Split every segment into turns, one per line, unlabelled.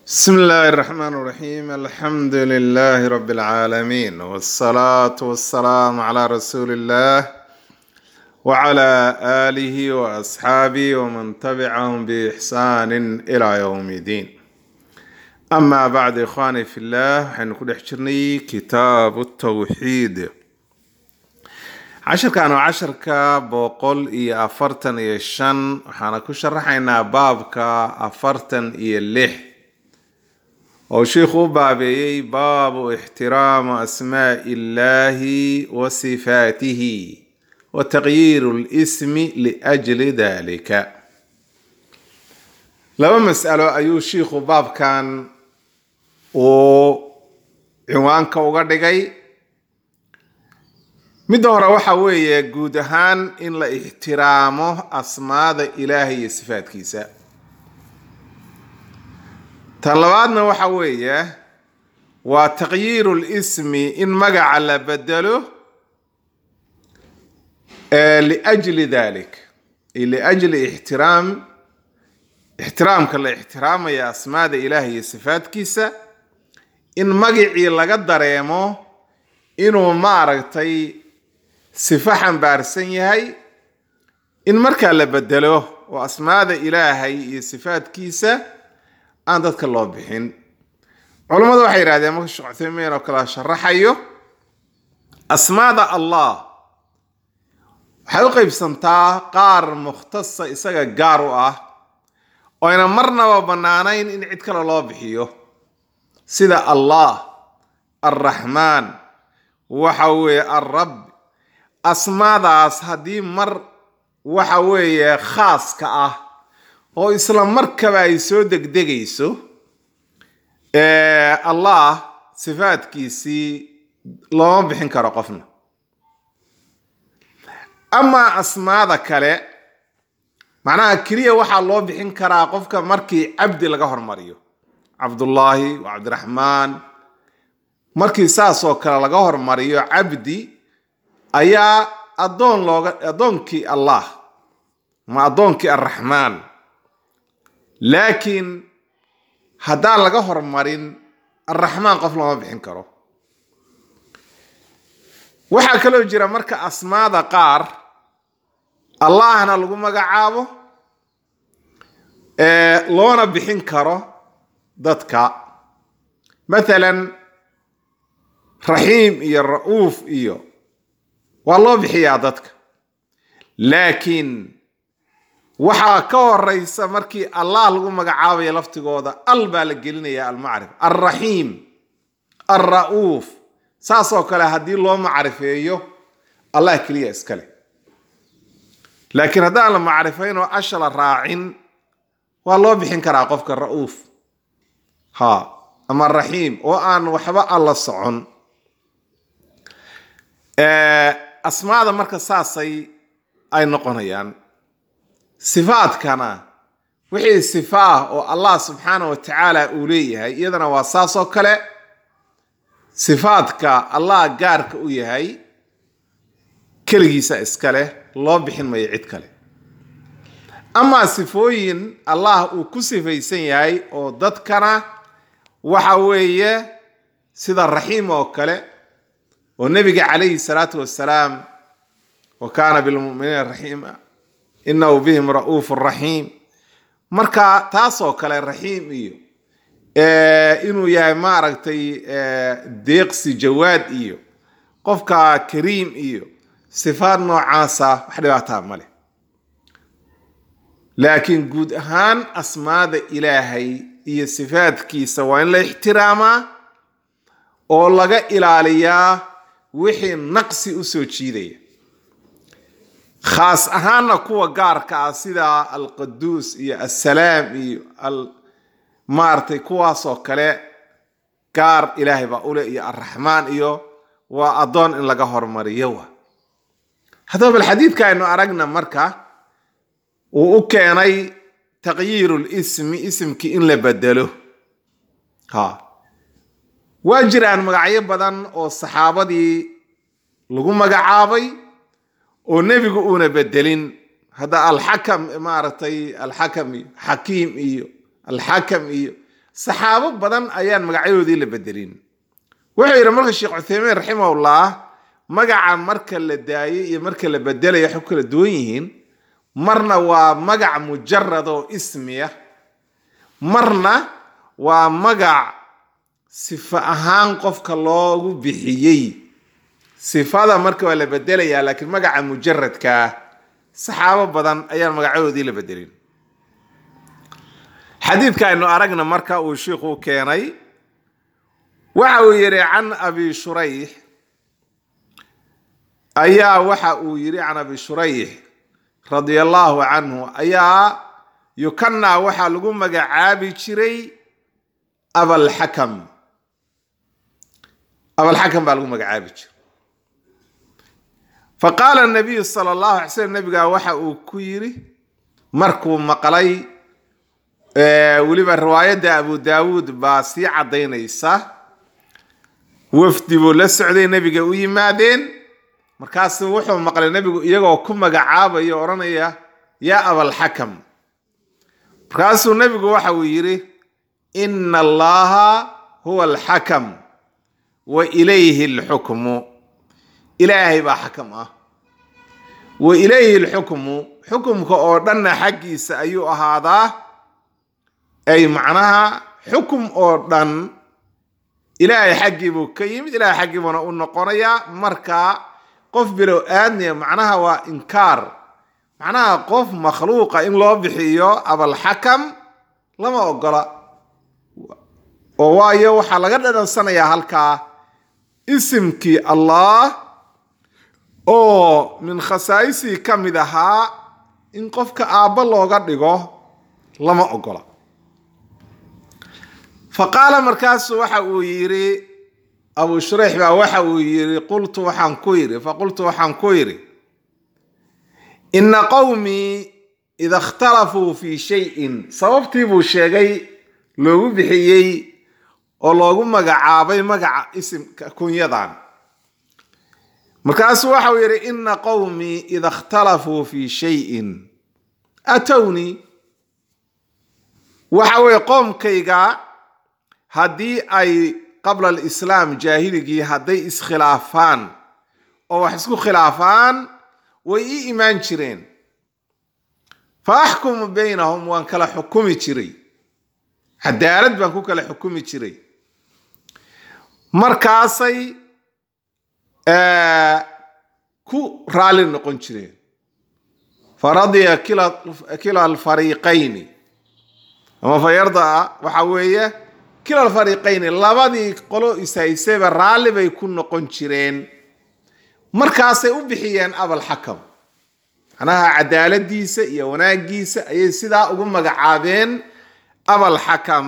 بسم الله الرحمن الرحيم الحمد لله رب العالمين والصلاة والسلام على رسول الله وعلى آله وأصحابه ومن تبعهم بإحسان إلى يوم الدين أما بعد إخواني في الله حنكون حجرني كتاب التوحيد casharkan waa casharka boqol iyo afartan iyo shan waxaana ku sharaxaynaa baabka afartan iyo lix oo sheikhu u baabeeyey baabu ixtiraamu asmaa'i illaahi wa sifaatihi wa taqyiiru lismi liajli dalika laba mas'alo ayuu shiikhu baabkan uu cinwaanka uga dhigay midda hore waxa weeye guud ahaan in la ixtiraamo asmaada ilaahay iyo sifaadkiisa tan labaadna waxa weeye waa taqyiiru lismi in magaca la bedelo liajli dalik liajli ixtiraam ixtiraamka la ixtiraamaya asmaada ilaahay iyo sifaadkiisa in magacii laga dareemo inuu maaragtay sifo xambaarsan yahay in markaa la bedelo oo asmaada ilaahay iyo sifaadkiisa aan dadka loo bixin culammadu waxay yidhahdeen marka sheekh cuthaymiin oo kale sharaxayo asmaada allah waxay u qaybsantaa qaar mukhtasa isaga gaar u ah oo ayna marnaba bannaanayn in cid kale loo bixiyo sida allah alraxmaan waxa weeye alrab asmaadaas haddii mar waxa weeye khaaska ah oo isla markaba ay soo degdegayso allah sifaadkiisii looma bixin karo qofna amaa asmaada kale macnaha keliya waxaa loo bixin karaa qofka markii cabdi laga hormariyo cabdullaahi wa cabdiraxmaan markii saasoo kale laga hormariyo cabdi ayaa addoon looga addoonkii allah ma addoonkii arraxmaan laakiin haddaan laga hormarin arraxmaan qof looma bixin karo waxaa kaloo jira marka asmaada qaar allahna lagu magacaabo loona bixin karo dadka mathalan raxiim iyo ra'uuf iyo waa loo bixiyaa dadka laakiin waxaa ka horeysa markii allah lagu magacaabayo laftigooda al baa la gelinaya almacrif alraxiim alra'uuf saasoo kale haddii loo macrifeeyo allah keliya iskale laakiin haddaan la macrifayn oo asha la raacin waa loo bixin karaa qofka ra'uuf ha ama raxiim oo aan waxba alla socon asmaada marka saasay ay noqonayaan sifaadkana wixii sifa ah oo allah subxaana wa tacaala uu leeyahay iyadana waa saasoo kale sifaadka allah gaarka u yahay keligiisa iskale loo bixin mayo cid kale amaa sifooyin allah uu ku sifaysan yahay oo dadkana waxa weeye sida raxiim oo kale oo nebiga calayhi salaatu wasalaam wa kaana bilmuminiina raxiima inahu bihim ra'uufu raxiim marka taasoo kale raxiim iyo inuu yahay maaragtay deeqsi jawaad iyo qofka kariim iyo sifaad noocaasa wax dhibaataa male laakiin guud ahaan asmaada ilaahay iyo sifaadkiisa waa in la ixtiraamaa oo laga ilaaliyaa wixii naqsi u soo jiidaya khaas ahaanna kuwa gaarka ah sida alqaduus iyo assalaam iyo maaragtay kuwaasoo kale gaar ilaahay baa ule iyo alraxmaan iyo waa addoon in laga hormariyo wa haddaba bal xadiidka aynu aragna marka uu u keenay taqyiiru lismi isimkii in la bedelo ha waa jiraan magacyo badan oo saxaabadii lagu magacaabay oo nebigu uuna bedelin hadda alxakam maaragtay alxakam iyo xakiim iyo alxakam iyo saxaabo badan ayaan magacyadoodii la bedelin wuxuu yidhi marka sheekh cuthaymiin raximahullah magaca marka la daayay iyo marka la bedelaya waxay ku kala duwan yihiin marna waa magac mujarad oo ismiya marna waa magac sifo ahaan qofka loogu bixiyey sifada marka waa la bedelayaa laakiin magaca mujaradkaa saxaabo badan ayaan magacyadoodii la bedelin xadiidka aynu aragna marka uu shiikhu keenay waxa uu yidhi can abi shurayx ayaa waxa uu yidhi can abi shurayx radia allaahu canhu ayaa yukanaa waxaa lagu magacaabi jiray abalxakam abalxakam baa lagu magacaabi jiray faqaala nabiyu sala allahu alay slam nabigaa waxa uu ku yidhi markuu maqlay weliba riwaayadda abu daawuud baa sii caddaynaysa wafdi buu la socday nebiga u yimaadeen markaasu wuxuu maqlay nebigu iyagoo ku magacaabaya odhanaya yaa abalxakam markaasuu nebigu waxa uu yidhi ina allaha huwa alxakam wa ilayhi alxukmu ilaahay baa xakam ah wa ilayhi alxukmu xukumka oo dhanna xaggiisa ayuu ahaadaa ay macnaha xukum oo dhan ilaahay xaggii buu ka yimid ilaahay xaggii buuna u noqonayaa marka qof bilow aadniya macnaha waa inkaar macnaha qof makhluuqa in loo bixiyo abalxakam lama ogola oo waayo waxaa laga dhadhansanayaa halkaa isimkii allah oo min khasaa'isii ka mid ahaa in qofka aabba looga dhigo lama ogola fa qaala markaasu waxa uu yidhi abu shurayx baa waxa uu yidhi qultu waxaan ku yidhi faqultu waxaan ku yidhi ina qowmii ida ikhtalafuu fii shayin sababtii buu sheegay loogu bixiyey oo loogu magacaabay magaca isimka kunyadan markaasuu waxau yidhi ina qowmii ida ikhtalafuu fii shayin atownii waxa weeye qoomkayga haddii ay qabla alislaam jaahiligii hadday iskhilaafaan oo wax isku khilaafaan way ii imaan jireen fa axkumu baynahum waan kala xukumi jiray cadaalad baan ku kala xukumi jiray markaasay ku raali noqon jireen faradiya kila alfariiqayni ama fa yardaa waxa weeye kila alfariiqayni labadii qolo ishaysayba raalli bay ku noqon jireen markaasay u bixiyeen abalxakam macnaha cadaaladiisa iyo wanaagiisa ayay sidaa ugu magacaabeen abalxakam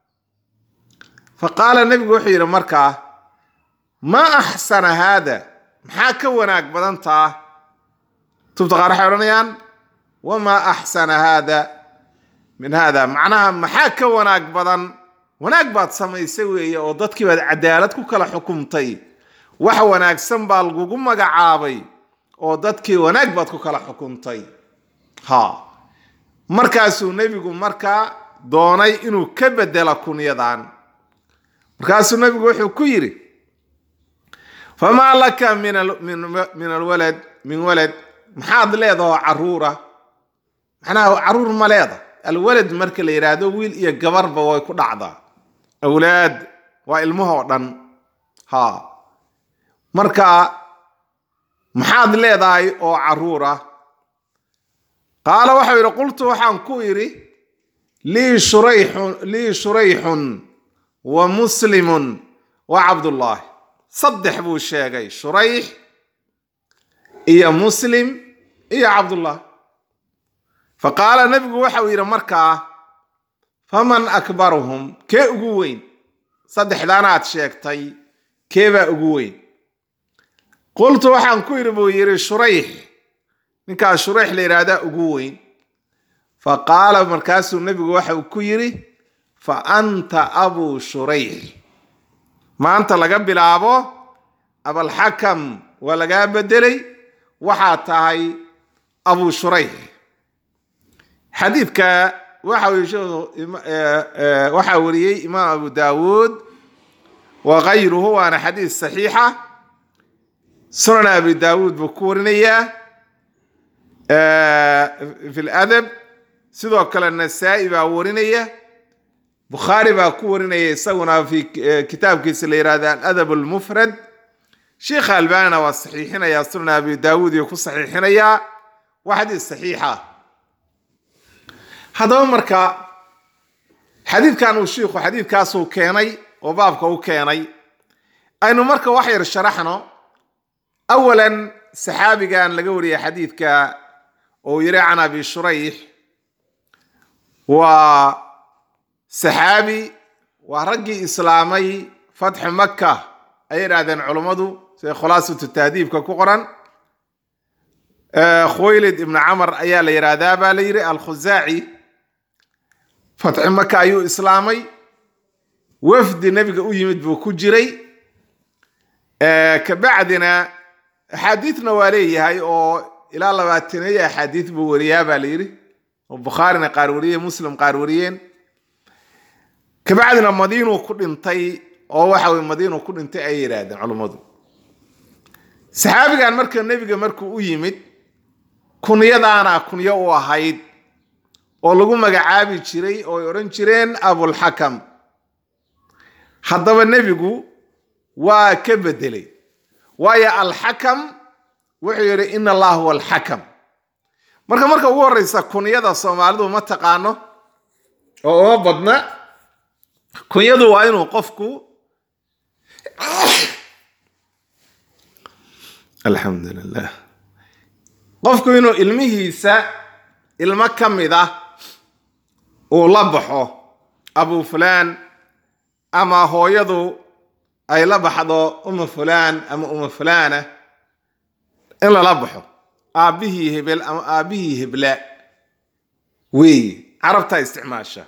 fa qaala nebigu wuxuu yidhi markaa maa axsana haada maxaa ka wanaag badan taa tubta qaar waxay odhanayaan wamaa axsana haada min haada macnaha maxaa ka wanaag badan wanaag baad samaysay weeye oo dadkii baad cadaalad ku kala xukumtay wax wanaagsan baa lagugu magacaabay oo dadkii wanaag baad ku kala xukumtay ha markaasuu nebigu markaa doonay inuu ka bedelo kunyadan markaasuu nebigu wuxuu ku yidhi famaa laka min alwalad min walad maxaad leedaho caruura macnaha caruur ma leeda alwalad marka la yidhaahdo wiil iyo gabarba way ku dhacdaa awlaad waa ilmahoo dhan ha marka maxaad leedahay oo caruura qaala waxau yidhi qultu waxaan ku idhi lii shurayxun lii shurayxun wa muslimun wa cabdullaahi saddex buu sheegay shurayx iyo muslim iyo cabdullah fa qaala nebigu waxau yidhi markaa faman akbaruhum kee ugu weyn saddexdaanaad sheegtay kee baa ugu weyn qultu waxaan ku yidhi buu yidhi shurayx ninkaas shurayx la yidhaahdaa ugu weyn fa qaala markaasuu nebigu waxau ku yidhi fa anta abuu shurayx maanta laga bilaabo abalxakam waa lagaa bedelay waxaa tahay abuu shurayx xadiidka waxa uu sheekhu ima- eh, eh, waxaa wariyey imaam abu daawuud wa kayruhu waana xadiis saxiixa sunan abi daawuud buu ku warinayaa eh, fi ladab sidoo kale nasaa-i baa warinaya bukhaari baa ku warinaya isaguna fi eh, kitaabkiisa la yihahda aladab almufrad sheikha albanina waa saxiixinaya sunan abi daawuud iyo ku saxiixinayaa waa xadiis saxiixa haddaba marka xadiidkan uu shiikhu xadiidkaasuu keenay oo baabka u keenay aynu marka wax yar sharaxno awalan saxaabigan laga wariyay xadiidka oo yiri can abi shurayx waa saxaabi waa raggii islaamay fatxu maka ayay idhahdeen culummadu sida khulaasatu tahdiibka ku qoran khuwaylid ibnu camar ayaa la yidhaahdaa baa la yidhi alkhuzaaci fatxi maka ayuu islaamay wafdi nebiga u yimid buu ku jiray kabacdina axaadiidna waa leeyahay oo ilaa labaataneeyo axaadiid buu wariyaa baa la yidhi oo bukhaarina qaar wariyeen muslim qaar wariyeen kabacdina madiinuu ku dhintay oo waxa weye madiinuu ku dhintay ayay yidhaahdeen culummadu saxaabigan marka nebiga markuu u yimid kunyadaana kunyo u ahayd oo lagu magacaabi jiray oo ay odhan jireen abulxakam haddaba nebigu waa ka bedelay waayo alxakam wuxuu yidhi ina allah huwa alxakam marka marka ugu horeysa kunyada soomaalidu ma taqaano oo uma badna kunyadu waa inuu qofku alxamdu lilah qofku inuu ilmihiisa ilmo ka mid ah uu la baxo abu fulaan ama hooyadu ay la baxdo uma fulaan ama uma fulaana in lala baxo aabbihii hebel ama aabbihii hebla weeye carabtaa isticmaasha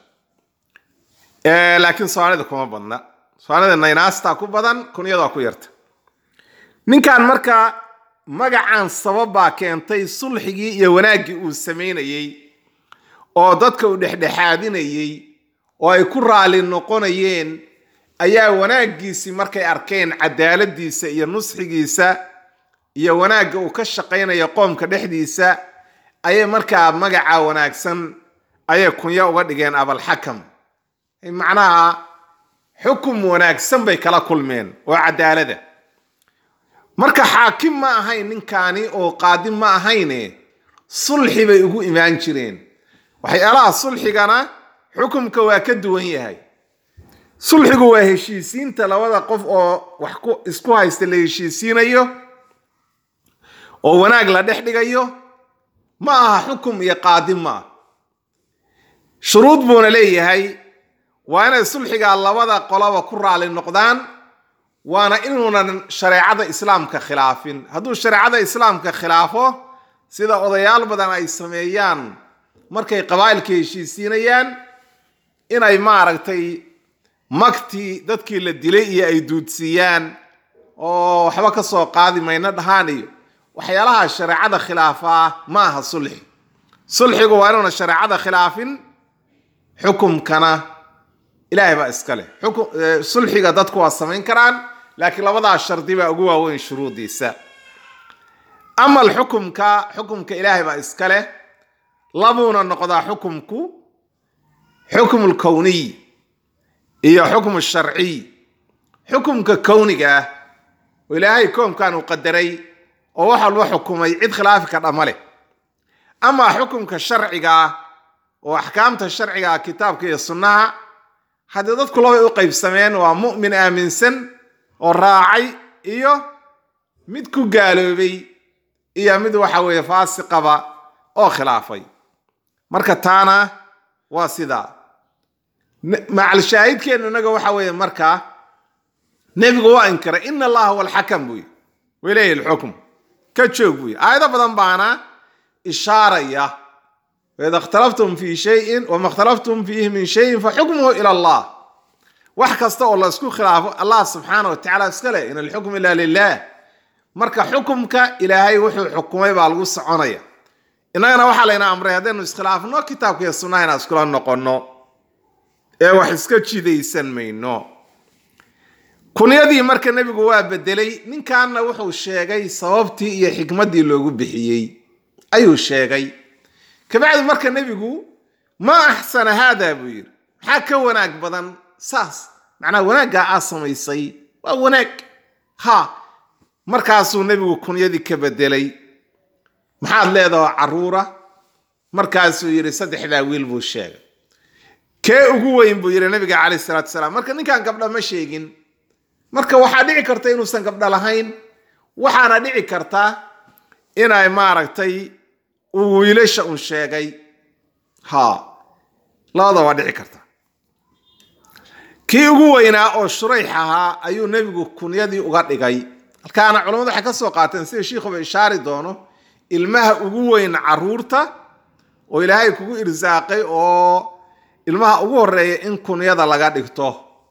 laakiin soomaalida kuma badna soomaalida naynaastaa ku badan kunyadaa ku yarta ninkan marka magacan sababbaa keentay sulxigii iyo wanaaggii uu samaynayey oo dadka uu dhexdhexaadinayey oo ay ku raali noqonayeen ayaa wanaaggiisii markay arkeen cadaaladiisa iyo nusxigiisa iyo wanaagga uu ka shaqaynayo qoomka dhexdiisa ayay markaa magaca wanaagsan ayay kunya uga dhigeen abalxakam macnaha xukum wanaagsan bay kala kulmeen oo cadaalada marka xaakim ma ahayn ninkaani oo qaadi ma ahayne sulxi bay ugu imaan jireen waxyaalaha sulxigana xukumka waa ka duwan yahay sulxigu waa heshiisiinta labada qof oo wax isku haysta la heshiisiinayo oo wanaag la dhex dhigayo ma aha xukum iyo qaadi ma ah shuruud buuna leeyahay waa inay sulxigaa labada qolaba ku raali noqdaan waana inuunan shareecada islaamka khilaafin hadduu shareecada islaamka khilaafo sida odayaal badan ay sameeyaan markay qabaa'ilka heshiisiinayaan inay maaragtay magtii dadkii la dilay iyo ay duudsiiyaan oo waxba ka soo qaadi mayna dhahaan iyo waxyaalaha shareecada khilaafaa ma aha sulxi sulxigu waa inuuna shareecada khilaafin xukumkana ilaahay baa iska leh sulxiga dadku waa samayn karaan laakiin labadaa shardi baa ugu waaweyn shuruudiisa amal xukumka xukumka ilaahay baa iska leh labuuna noqdaa xukumku xukmu lkowniy iyo xukmu sharciy xukumka kowniga ah oo ilaahay koomkan uu qadaray oo wax walba xukumay cid khilaafi ka dhama leh amaa xukumka sharciga ah oo axkaamta sharciga ah kitaabka iyo sunnaha haddii dadku labay u qaybsameen waa mu'min aaminsan oo raacay iyo mid ku gaaloobay iyo mid waxa weeye faasiqaba oo khilaafay marka taana waa sidaa macal shaahidkeennu inaga waxa weeye markaa nebigu waa inkiray ina allaha huwa alxakam buuyi wailayhi alxukm ka joog buuyi aayado badan baana ishaaraya waida ikhtalaftum fi shayin wama ikhtalaftum fiihi min shayin faxukmuhu ila allah wax kasta oo la isku khilaafo allah subxaana wa tacala iska leh in alxukm ila lilah marka xukumka ilaahay wuxuu xukumay baa lagu soconaya innagana waxaa layna amray haddaynu iskhilaafno kitaabka iyo sunnaha inaan iskula noqonno ee wax iska jidaysan mayno kunyadii marka nebigu waa bedelay ninkanna wuxuu sheegay sababtii iyo xikmaddii loogu bixiyey ayuu sheegay kabacdi marka nebigu ma axsana haada buu yidhi maxaa ka wanaag badan saas macnaa wanaaggaa aa samaysay waa wanaag ha markaasuu nebigu kunyadii ka bedelay maxaad leedaho caruura markaasuu yidhi saddexdaa wiil buu sheegay kee ugu weyn buu yidhi nabiga calayh salaatu wasalaam marka ninkan gabdha ma sheegin marka waxaa dhici karta inuusan gabdho lahayn waxaana dhici karta inay maaragtay uu wiilasha un sheegay ha labada waa dhici karta kii ugu weynaa oo shurayx ahaa ayuu nebigu kunyadii uga dhigay halkaana culamadu waxay ka soo qaateen sida shiikhuba ishaari doono ilmaha ugu weyn caruurta oo ilaahay kugu irsaaqay oo ilmaha ugu horeeya in kunyada laga dhigto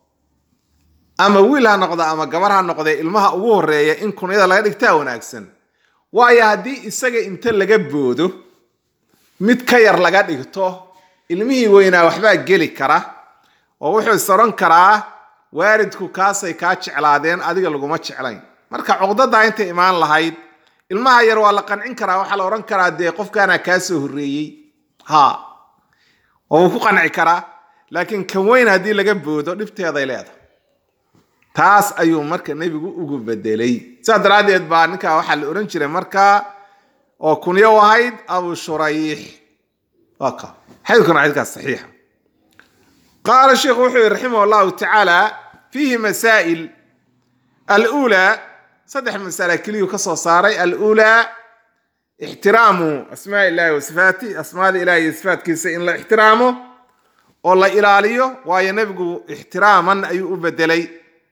ama wiil ha noqdo ama gabar ha noqdee ilmaha ugu horeeya in kunyada laga dhigtaa wanaagsan waayo haddii isaga inta laga boodo mid ka yar laga dhigto ilmihii weynaa waxbaa geli kara oo wuxuu is odhan karaa waalidku kaasay kaa jeclaadeen adiga laguma jeclayn marka cuqdadaa intay imaan lahayd ilmaha yar waa la qancin karaa waxaa la odhan karaa dee qofkaanaa kaa soo horreeyey ha oo wuu ku qanci karaa laakiin kan weyn haddii laga boodo dhibteeday leedahay taas ayuu marka nebigu ugu bedelay saas daraaddeed baa ninkaa waxaa la odhan jiray markaa oo kunyo u ahayd abu shurayx waa ka xadiidkuna xadiidkaas saxiixa qaala sheikhu wuxuu yihi raximah allahu tacaala fiihi masaa'il alulaa saddex masala keliyuu ka soo saaray alulaa ixtiraamu asmaa illahi wa sifaati asmaada ilahi iyo sifaatkiisa in la ixtiraamo oo la ilaaliyo waayo nebigu ixtiraaman ayuu u bedelay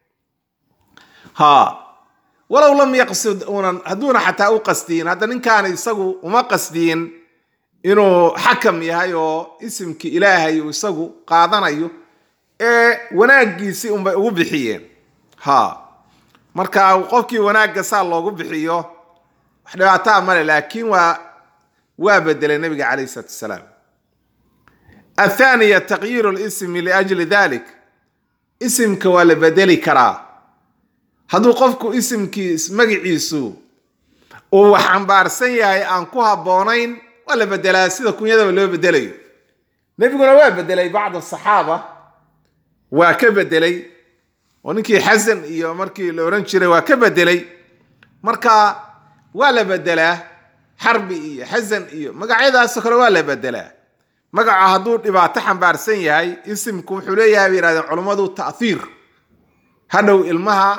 ha walow lam yaqsud unan hadduuna xataa u qasdiyin hadda ninkaani isagu uma qasdiyin inuu xakam yahay oo isimkii ilaahay uu isagu qaadanayo ee wanaaggiisii unbay ugu bixiyeen ha marka qofkii wanaagga saa loogu bixiyo wax dhibaataa male laakiin waa waa bedelay nabiga calayh salaatu wasalaam athaniya taqyiiru lismi liajli dalik isimka waa la bedeli karaa hadduu qofku isimkii magaciisu uu wax xambaarsan yahay aan ku habboonayn waa la bedelaa sida kunyadaba loo bedelayo nebiguna waa bedelay bacd saxaaba waa ka bedelay oo ninkii xasan iyo markii la ohan jiray waa ka bedelay marka waa la bedelaa xarbi iyo xasan iyo magacyadaasoo kale waa la bedelaa magaca hadduu dhibaato xambaarsan yahay isimku wuxuu leeyahay bay yihahdeen culummadu ta'hiir hadhow ilmaha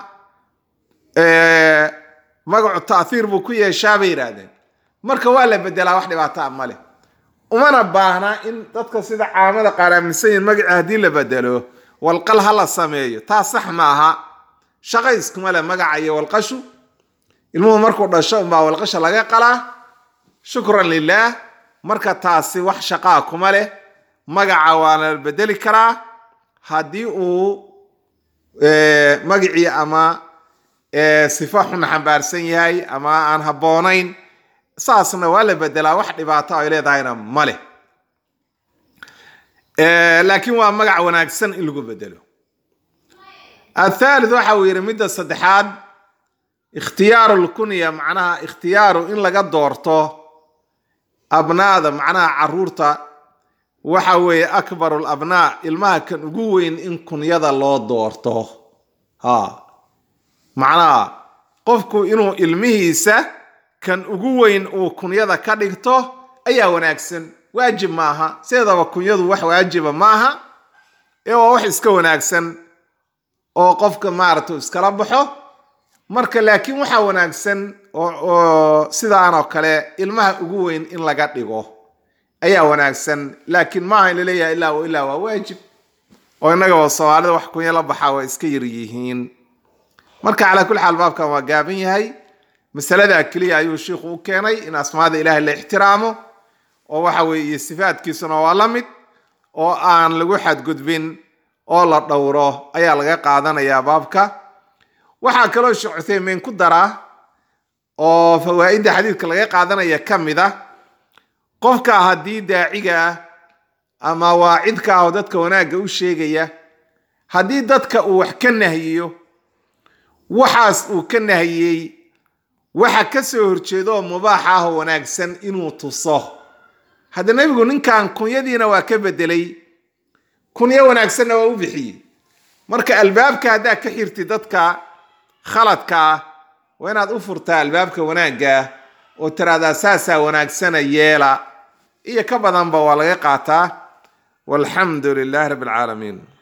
magacu ta'hiir buu ku yeeshaa bay yidhaahdeen marka waa la bedelaa wax dhibaato a maleh umana baahna in dadka sida caamada qaar aaminsan yihin magaci haddii la bedelo walqal ha la sameeyo taas sax ma aha shaqa iskuma leh magaca iyo walqashu ilmuhu markuu dhasho unbaa walqasha laga qalaa shukran lilaah marka taasi wax shaqaa kuma leh magaca waana la bedeli karaa haddii uu magacii ama sifa xun xambaarsan yahay ama aan habboonayn saasna waa la bedelaa wax dhibaato ay leedahayna ma leh laakiin waa magac wanaagsan in lagu bedelo athaalith waxa uu yidhi midda saddexaad ikhtiyaaru lkunya macnaha ikhtiyaaru in laga doorto abnaada macnaha caruurta waxa weeye akbaru labnaa ilmaha kan ugu weyn in kunyada loo doorto ha macnaha qofku inuu ilmihiisa kan ugu weyn uu kunyada ka dhigto ayaa wanaagsan waajib maaha sideedaba kunyadu wax waajiba maaha ee waa wax iska wanaagsan oo qofka maaragta iskala baxo marka laakiin waxaa wanaagsan oo sidaanoo kale ilmaha ugu weyn in laga dhigo ayaa wanaagsan laakiin maaha in laleeyahay ilaa wa ilaa waa waajib oo innagaba soomaalida wax kunya la baxaa waa iska yar yihiin marka calaa kulli xaal baabkan waa gaaban yahay masaladaa keliya ayuu shiikhu u keenay in asmaada ilaahay la ixtiraamo oo waxa weeye sifaadkiisuna waa la mid oo aan lagu xadgudbin oo la dhowro ayaa laga qaadanayaa baabka waxaa kaloo sheekh cuthaymiin ku daraa oo fawaa'idda xadiidka laga qaadanaya ka mid ah qofka haddii daaciga ah ama waacidka ah oo dadka wanaagga u sheegaya haddii dadka uu wax ka nahyiyo waxaas uu ka nahiyey waxa ka soo horjeeda oo mubaax ah oo wanaagsan inuu tuso hadda nebigu ninkan kunyadiina waa ka bedelay kunyo wanaagsanna waa u bixiyey marka albaabka haddaad ka xirti dadka khaladka ah waa inaad u furtaa albaabka wanaagga oo tiraahdaa saasaa wanaagsana yeela iyo ka badanba waa laga qaataa walxamdu lilahi rabbi alcaalamiin